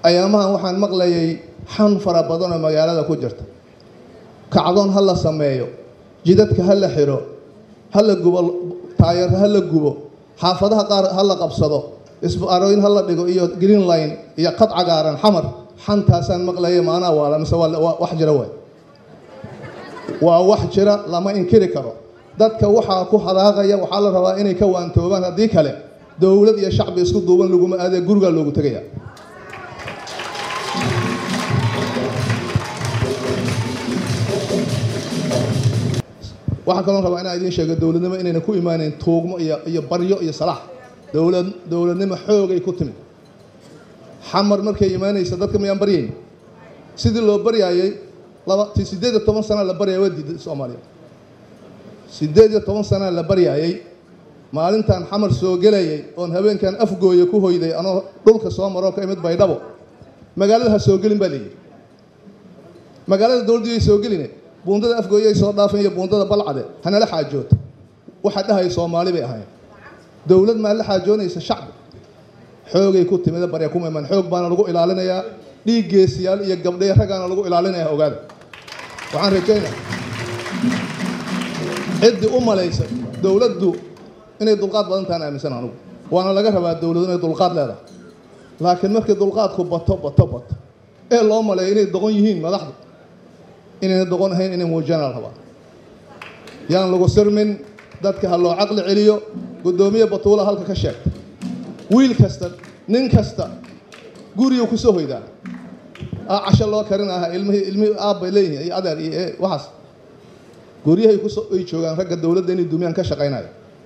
ayaamahan waxaan maqlayay xan fara badan oo magaalada ku jirta kacdoon ha la sameeyo jidadka ha la xiro ha la gubo taayar ha la gubo xaafadaha qaar ha la qabsado isbaarooyin ha la dhigo iyo green line iyo qad cagaaran xamar xantaasaan maqlayay maanaa waala mise waa wax jira waay waa wax jira lama inkiri karo dadka waxaa ku hadaaqaya waxaa la rabaa inay ka waantoobaan haddii kale dowlad iyo shacbi isku duuban laguma aadee gurigaa loogu tegaya waxaa kaloo rabaa inaan idiin sheego dowladnimo inayna ku imaaneyn tuugmo iyo iyo baryo iyo salaax dowlad dowladnimo xoogay ku timid xamar markay imaanaysa dadka mayaan baryayn sidii loo baryaayay laba ti siddeed iyo toban sana la baryaya waa diiday soomaaliya siddeed iyo toban sana la baryaayay maalintaan xamar soo gelayay oon habeenkan afgooya ku hoyday anoo dhulka soo maroo ka imid baydhabo magaalada ha soo gelin baa leeyihi magaalada dowladdu yay soo geline buundada afgooyay soo dhaafan iyo buundada balcade hanala xaajoota waxaa dhahaya soomaali bay ahayn dowlad maa la xaajoonaysa shacbi xoogay ku timida barya kuma iman xoog baana lagu ilaalinayaa dhiig geesiyaal iyo gabdhay raggaana lagu ilaalinaya ogaada waxaan rajaynaa ciddii u malaysa dowladdu inay dulqaad badan tahan aaminsan anugu waana laga rabaa dowladdu inay dulqaad leedahay laakiin markii dulqaadku bato bato bato ee loo maleeyo inay doqon yihiin madaxdu inayna doqon ahayn inay muujiyaan la rabaa yaan lagu sirmin dadka ha loo caqli celiyo guddoomiye batuula halka ka sheegta wiil kasta nin kasta guriyuu ku soo hoydaa casho loo karin aha ilmihii ilmihii aabbay leeyihiin iyo adeer iyo waxaas guryahay kusoo ay joogaan ragga dowladda inay dumiyaan ka shaqaynaya